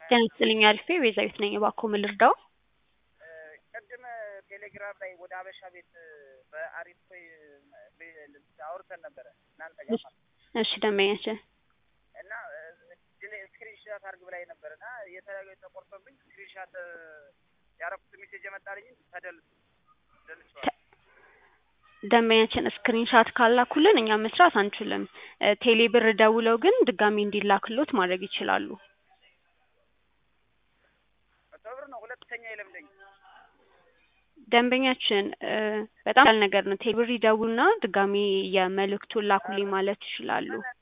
ጤና ይስጥልኝ አሪፌ ቤዛዊት ነኝ። እባክዎ ምን ልርዳው? ቅድም ቴሌግራም ላይ ወደ አበሻ ቤት በአሪፍ ወይ አውርተን ነበረ እናንተ ጋር ማለት ነው። እሺ ደንበኛችን እና ስክሪንሻት አድርግ ብላኝ ነበር እና የተለያዩ ተቆርጦብኝ ስክሪንሻት ያረኩት ሜሴጅ የመጣልኝ ተደል ደልቼዋለሁ። ደንበኛችን ስክሪንሻት ካላኩልን እኛ መስራት አንችልም። ቴሌ ብር ደውለው ግን ድጋሚ እንዲላክሎት ማድረግ ይችላሉ። መቶ ብር ነው ሁለተኛ የለምደኝ ደንበኛችን በጣም ያል ነገር ነው። ቴሌ ብር ይደውሉና ድጋሚ የመልእክቱን ላኩልኝ ማለት ይችላሉ።